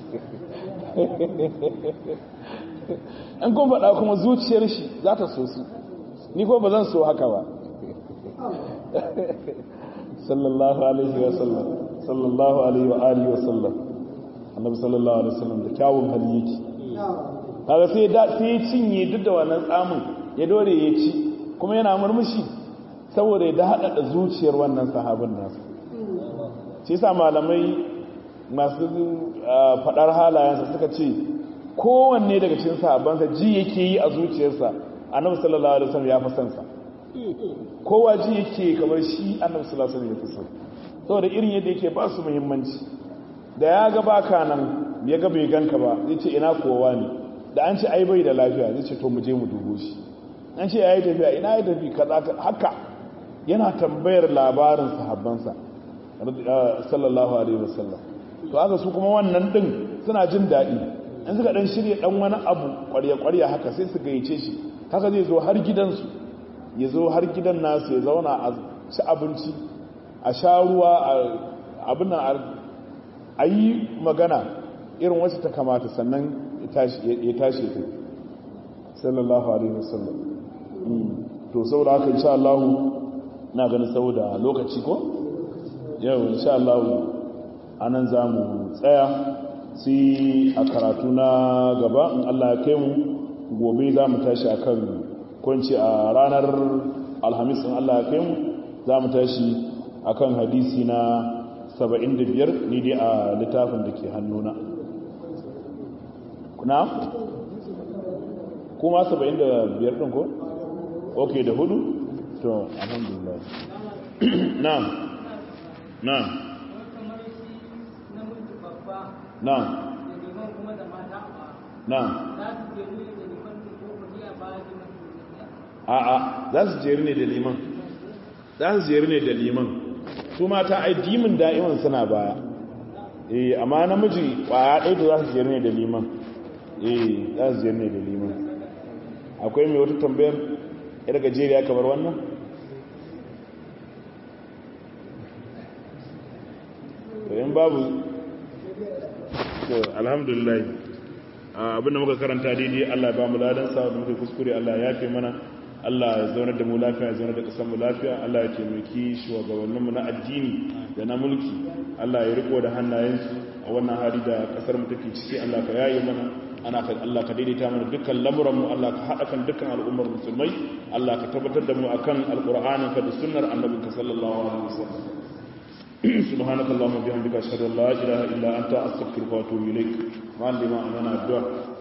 an kun faɗa kuma zuciyar shi za ta so su ni ko ba zan so haka ba sallallahu alaihi wa sallam sallallahu alaihi wa alihi wa sallam annabi sallallahu alaihi wa sallam da kyawun hali yake kaga sai da sai cinye duk da wannan tsamin ya dore ya ci kuma yana murmushi saboda ya hada da zuciyar wannan sahabin nasu shi yasa malamai masu fadar halayensa suka ce kowanne daga cikin sahabbansa ji yake yi a zuciyarsa annabi sallallahu alaihi wasallam ya fi son sa kowa ji yake kamar shi annabi sallallahu alaihi wasallam ya fi son saboda irin yadda yake ba su muhimmanci da ya ga baka nan ya ga bai ganka ba zai ce ina kowa ne da an ce ai bai da lafiya zai ce to mu je mu dubo shi an ce yayi tafiya ina ya tafi kaza haka yana tambayar labarin sahabbansa sallallahu alaihi wasallam to haka su kuma wannan din suna jin daɗi in suka dan shirya dan wani abu ƙwarya-ƙwarya haka sai su gayyace shi haka zai zo har gidansu ya zo har gidan nasu ya zauna a ci abinci a sha ruwa abin nan a yi magana irin wacce ta kamata sannan ya tashi ta sallallahu alaihi wasallam to saboda haka insha Allah na ganin saboda lokaci ko yau insha Allah anan zamu tsaya sai a karatu na gaba in Allah ya kai mu gobe za mu tashi a kan kwanci a ranar alhamis in Allah ya kai mu za mu tashi a kan hadisi na 75 ni dai a littafin da ke hannuna na? kuma 75 ɗin ko? ok da hudu? to alhamdulillah na na na na a'a za su jeri ne da liman za su jeri ne da liman su mata ai dimin da'iman suna baya eh amma namiji kwaya ɗaya da za su jeri ne da liman eh za su jeri ne da liman akwai mai wata tambayar yar gajeriya kamar wannan to in babu to alhamdulillah abinda muka karanta daidai Allah ya ba mu ladan sa da muka kuskure Allah ya yafe mana Allah ya zaunar da mu lafiya ya zaunar da kasar mu lafiya Allah ya taimaki shugabanninmu na addini da na mulki Allah ya riko da hannayensu a wannan hali da kasar mu take ciki Allah ka yaye mana ana ka Allah ka daidaita mana dukkan lamuran mu Allah ka hada kan dukkan al'ummar musulmai Allah ka tabbatar da mu akan alqur'anin ka da sunnar annabinka sallallahu alaihi wasallam subhanakallahumma bihamdika ashhadu an la ilaha illa anta astaghfiruka wa atubu ilaik ma lima amana addu'a